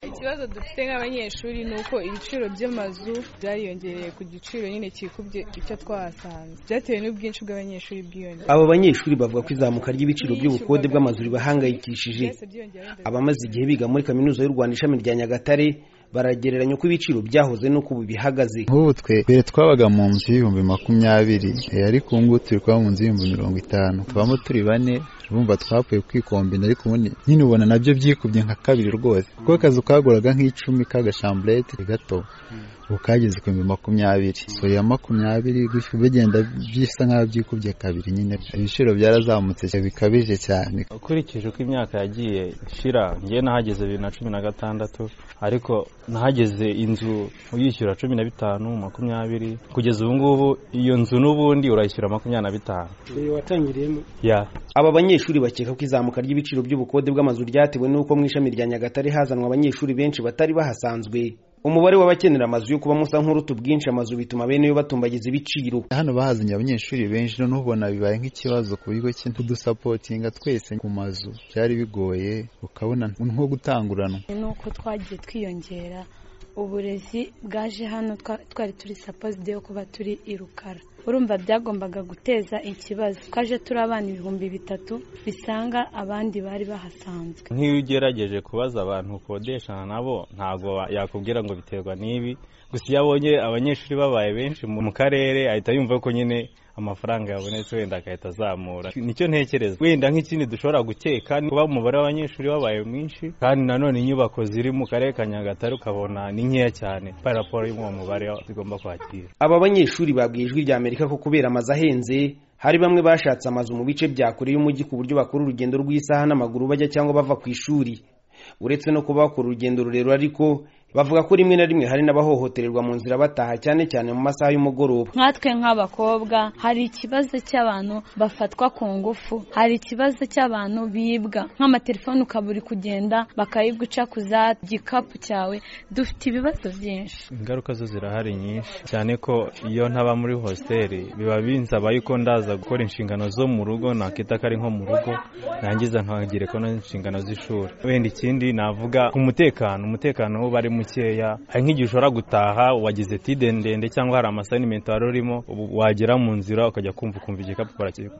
ikibazo dufite nk'abanyeshuri ni uko ibiciro by'amazu byariyongereye ku giciro nyine kikubye icyo twahasanze byatewe n'ubwinshi bw'abanyeshuri bwiyongera abo banyeshuri bavuga ko izamuka ry'ibiciro by'ubukode bw'amazu ribahangayikishije abamaze igihe biga muri kaminuza y'u rwanda ishami rya nyagatare baragereranya uko ibiciro byahoze n'uko ubu bihagaze nk'ubu twe mbere twabaga mu nzu y'ibihumbi makumyabiri eh, ariko ubu ngubu turi kuba mu nzu y'ibihumbi mirongo itanu tubamo turi bane urumva twapfuye kwikombina ariko ubundi nyine ubona nabyo byikubye nka kabiri rwose kuko akazu kaguraga nk'icumi k'agashamburete gato ubu kageze ku bihumbi makumyabiri so ya makumyabiri gutyo bigenda bisa nk'aho byikubye kabiri nyine ibiciro byarazamutse cyane, bikabije cyane ukurikije uko imyaka yagiye ishira ngiye nahageze bibiri na cumi na gatandatu ariko nahageze inzu uyishyura cumi na bitanu makumyabiri kugeza ubu ngubu iyo nzu n'ubundi urayishyura makumyabiri na bitanu watangiriyemo ya aba banyeshuri bakeka ko izamuka ry'ibiciro by'ubukode bw'amazu ryatewe n'uko mu ishami rya nyagatare hazanwa abanyeshuri benshi batari bahasanzwe umubare w'abakenera amazu yo kubamo usa nk'uruta ubwinshi amazu bituma bene yo batumbagiza ibiciro hano bahazanye abanyeshuri benshi none ubona bibaye nk'ikibazo ku bigo cy'udusapotinga twese ku mazu byari bigoye ukabona nko gutanguranwa ni uko twagiye twiyongera uburezi bwaje hano twa- twari turi sapozide yo kuba turi i rukara urumva byagombaga guteza ikibazo twaje turi abana ibihumbi bitatu bisanga abandi bari bahasanzwe nk'iyo ugerageje kubaza abantu ukodeshana nabo ntabwo wa- yakubwira ngo biterwa n'ibi gusa iyo abonye abanyeshuri babaye benshi mu mu karere ahita yumva ko nyine amafaranga yabonetse wenda agahita azamura nicyo ntekereza wenda nk'ikindi dushobora gukeka ni kuba umubare w'abanyeshuri wabaye mwinshi kandi nanone inyubako ziri mu karere ka nyagatare ukabona ni nkeya cyane paraporo y'uwo mubare zigomba kwakira aba banyeshuri babwiye ijwi rya amerika ko kubera amazu ahenze hari bamwe bashatse amazu mu bice bya kure y'umujyi ku buryo bakora urugendo rw'isaha n'amaguru bajya cyangwa bava ku ishuri uretse no kuba bakora urugendo rurerure ariko bavuga ko rimwe na rimwe hari n'abahohotererwa mu nzira bataha cyane cyane mu masaha y'umugoroba nkatwe nk'abakobwa hari ikibazo cy'abantu bafatwa ku ngufu hari ikibazo cy'abantu bibwa nk'amatelefone ukaba uri kugenda bakayiguca ku za gikapu cyawe dufite ibibazo byinshi ingaruka zo zirahari nyinshi cyane ko iyo ntaba muri hositeli biba binsaba yuko ndaza gukora inshingano zo mu rugo nakita ko ari nko mu rugo nangiza nkagereka n'inshingano z'ishuri wenda ikindi navuga ku mutekano umutekano wo uba ari mukeya hari nk'igihe ushobora gutaha wagize tide ndende cyangwa hari amasayinimenti wari urimo ubu wagera mu nzira ukajya kumva ukumva igikapu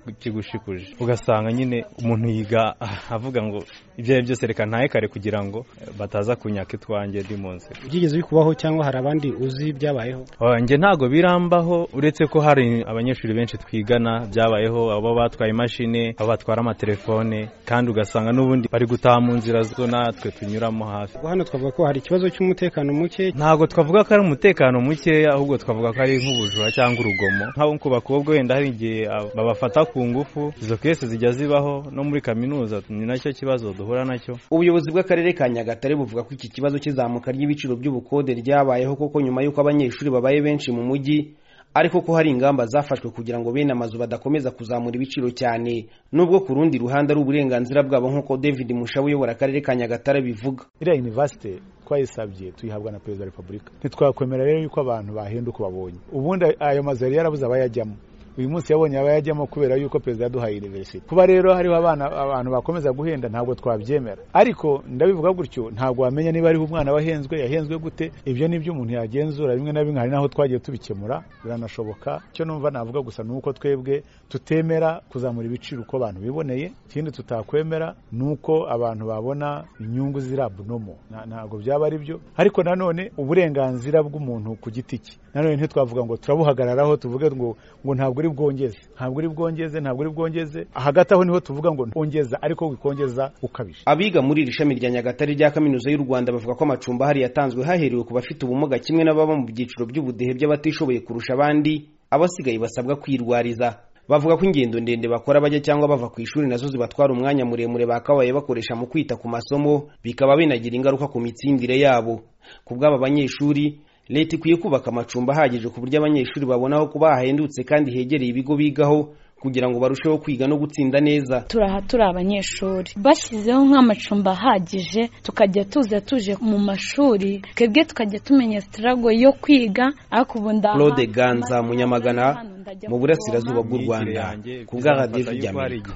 barakigushikuje ugasanga nyine umuntu yiga avuga ngo ibyo ari byo byose reka ntahe kare kugira ngo bataza kunyaka itwanjye ndi mu nzira byigeze bikubaho cyangwa hari abandi uzi byabayeho Ah, njye ntabwo birambaho uretse ko hari abanyeshuri benshi twigana byabayeho abo batwaye imashini abo batwara amatelefone kandi ugasanga n'ubundi bari gutaha mu nzira zo natwe tunyuramo hafi hano twavuga ko hari ikibazo cy'umutekano muke ntabwo twavuga ko ari umutekano mukeya ahubwo twavuga ko ari nk'ubujura cyangwa urugomo nk'abo ku bakobwa wenda hari igihe ab- babafata ku ngufu izo kese zijya zibaho no muri kaminuza ni nacyo kibazo duhura nacyo ubuyobozi bw'akarere ka nyagatare buvuga ko iki kibazo cy'izamuka ry'ibiciro by'ubukode ryabayeho koko nyuma y'uko abanyeshuri babaye benshi mu mujyi ariko ko hari ingamba zafashwe kugira ngo bene amazu badakomeza kuzamura ibiciro cyane nubwo ku rundi ruhande ari uburenganzira bwabo nk'uko david mushabu uyobora akarere ka nyagatare bivuga iriya yunivasite twayisabye tuyihabwa na perezida wa repubulika ntitwakwemera rero yuko abantu bahenda uko babonye ubundi ayo mazu yari yarabuze abayajyamo uyu munsi yabonye abayajyamo kubera yuko perezida yaduhaye iniverisite kuba rero hariho abana abantu bakomeza guhenda ntabwo twabyemera ariko ndabivuga gutyo ntabwo wamenya niba hariho umwana wahenzwe yahenzwe gute ibyo ni byo umuntu yagenzura bimwe na bimwe hari n'aho twagiye tubikemura biranashoboka icyo numva navuga gusa ni uko twebwe tutemera kuzamura ibiciro uko abantu biboneye ikindi tutakwemera ni uko abantu babona inyungu ziri abunomo Na- ntabwo byaba ari byo ariko nanone uburenganzira bw'umuntu ku giti cye nanone ntitwavuga ngo turabuhagararaho tuvuge ngo ngo ntabwo uri bwongeze ntabwo uri bwongeze ntabwo uri bwongeze hagati aho niho tuvuga ngo ongeza ariko wikongeza ukabije abiga muri iri shami rya nyagatare rya kaminuza y'u rwanda bavuga ko amacumbi ahari yatanzwe haherewe ku bafite ubumuga kimwe n'ababa mu byiciro by'ubudehe by'abatishoboye kurusha abandi abasigaye basabwa kwirwariza bavuga ko ingendo ndende bakora bajya cyangwa bava ku ishuri nazo zibatwara umwanya muremure bakabaye bakoresha mu kwita ku masomo bikaba binagira ingaruka ku mitsindire yabo ku bw'aba banyeshuri leta ikwiye kubaka amacumbi ahagije ku buryo abanyeshuri babona aho kuba hahendutse kandi hegereye ibigo bigaho kugira ngo barusheho kwiga no gutsinda neza turaha turi abanyeshuri bashyizeho nk'amacumbi ahagije tukajya tuza tuje mu mashuri twebwe tukajya tumenya sitarago yo kwiga ariko ubu ndaha Claude Ganza, Munyamagana, Hano ndajya mu burasirazuba kuvoma. bw'u Rwanda Imyigire yanjye ku bwa bizamfasha radiyo yuko hari ry'amerika igihe